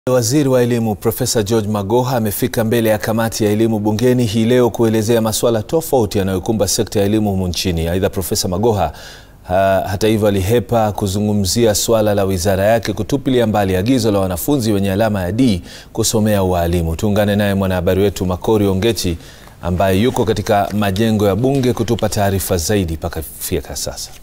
Waziri wa Elimu Profesa George Magoha amefika mbele ya kamati ya elimu bungeni hii leo kuelezea masuala tofauti yanayokumba sekta ya elimu humu nchini. Aidha, Profesa Magoha ha, hata hivyo alihepa kuzungumzia suala la wizara yake kutupilia mbali agizo la wanafunzi wenye alama ya D kusomea ualimu. Tuungane naye mwanahabari wetu Makori Ongechi ambaye yuko katika majengo ya bunge kutupa taarifa zaidi mpaka fika sasa.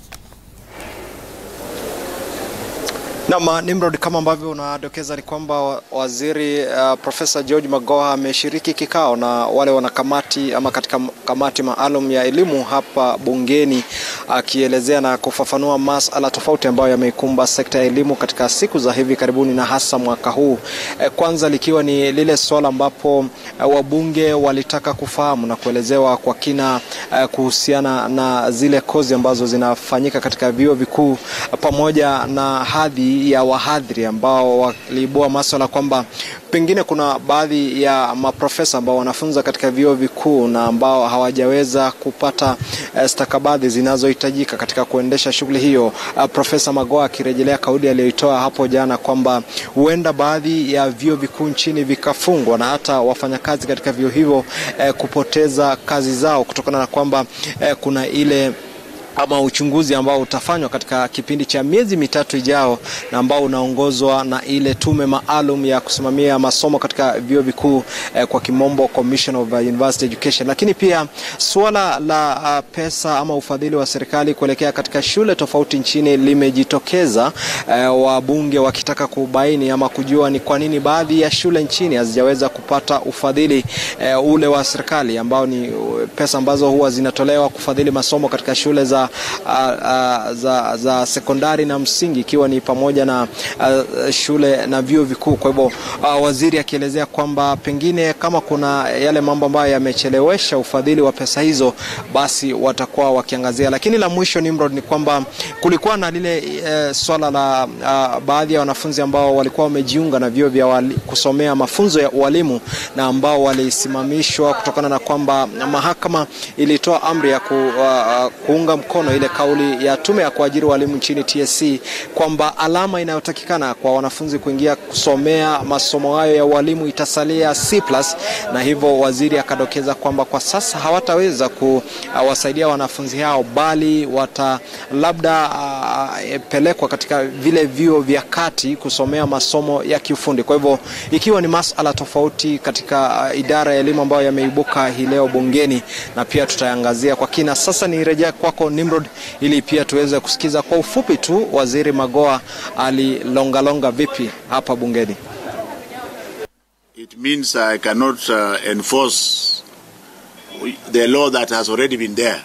Naam, Nimrod, kama ambavyo unadokeza ni kwamba waziri uh, Profesa George Magoha ameshiriki kikao na wale wanakamati ama katika kamati maalum ya elimu hapa bungeni akielezea na kufafanua masala tofauti ambayo yameikumba sekta ya elimu katika siku za hivi karibuni na hasa mwaka huu. E, kwanza likiwa ni lile swala ambapo uh, wabunge walitaka kufahamu na kuelezewa kwa kina uh, kuhusiana na zile kozi ambazo zinafanyika katika vyuo vikuu pamoja na hadhi ya wahadhiri ambao waliibua maswala kwamba pengine kuna baadhi ya maprofesa ambao wanafunza katika vyuo vikuu na ambao hawajaweza kupata uh, stakabadhi zinazohitajika katika kuendesha shughuli hiyo. Uh, Profesa Magoha akirejelea kauli aliyoitoa hapo jana kwamba huenda baadhi ya vyuo vikuu nchini vikafungwa na hata wafanyakazi katika vyuo hivyo uh, kupoteza kazi zao kutokana na kwamba uh, kuna ile ama uchunguzi ambao utafanywa katika kipindi cha miezi mitatu ijao na ambao unaongozwa na ile tume maalum ya kusimamia masomo katika vyuo vikuu eh, kwa kimombo Commission of University Education. Lakini pia suala la uh, pesa ama ufadhili wa serikali kuelekea katika shule tofauti nchini limejitokeza, eh, wabunge wakitaka kubaini ama kujua ni kwa nini baadhi ya shule nchini hazijaweza kupata ufadhili eh, ule wa serikali ambao ni pesa ambazo huwa zinatolewa kufadhili masomo katika shule za Uh, uh, za, za sekondari na msingi ikiwa ni pamoja na uh, shule na vyuo vikuu. Kwa hivyo uh, waziri akielezea kwamba pengine kama kuna yale mambo ambayo yamechelewesha ufadhili wa pesa hizo, basi watakuwa wakiangazia. Lakini la mwisho Nimrod, ni kwamba kulikuwa na lile uh, swala la uh, baadhi ya wanafunzi ambao walikuwa wamejiunga na vyuo vya wali, kusomea mafunzo ya ualimu na ambao walisimamishwa kutokana na kwamba mahakama ilitoa amri ya ku, uh, kuunga mkono ile kauli ya tume ya kuajiri walimu nchini TSC kwamba alama inayotakikana kwa wanafunzi kuingia kusomea masomo hayo ya ualimu itasalia C+, na hivyo waziri akadokeza kwamba kwa sasa hawataweza kuwasaidia wanafunzi hao, bali wata labda uh, pelekwa katika vile vyuo vya kati kusomea masomo ya kiufundi. Kwa hivyo ikiwa ni masala tofauti katika uh, idara ya elimu ambayo yameibuka hii leo bungeni, na pia tutayangazia kwa kina. Sasa nirejea kwako Nimrod ili pia tuweze kusikiza kwa ufupi tu waziri Magoha alilongalonga vipi hapa bungeni. It means I cannot uh, enforce the law that has already been there.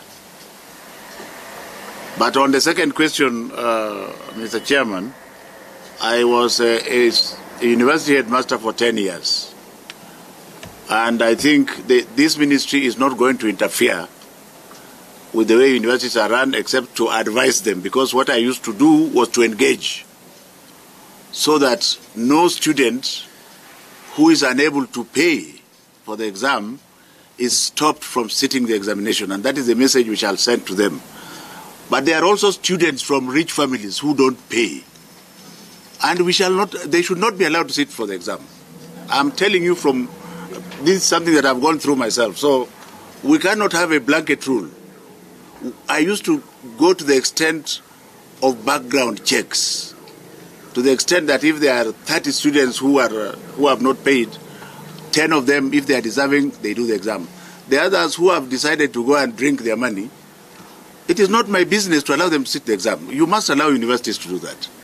But on the second question, uh, Mr. Chairman, I was a, a, a university headmaster for 10 years. And I think the, this ministry is not going to interfere with the way universities are run except to advise them because what I used to do was to engage so that no student who is unable to pay for the exam is stopped from sitting the examination and that is the message which I'll send to them. But there are also students from rich families who don't pay and we shall not they should not be allowed to sit for the exam. I'm telling you from this is something that I've gone through myself so we cannot have a blanket rule. I used to go to the extent of background checks, to the extent that if there are 30 students who are uh, who have not paid, 10 of them, if they are deserving, they do the exam. The others who have decided to go and drink their money, it is not my business to allow them to sit the exam. You must allow universities to do that.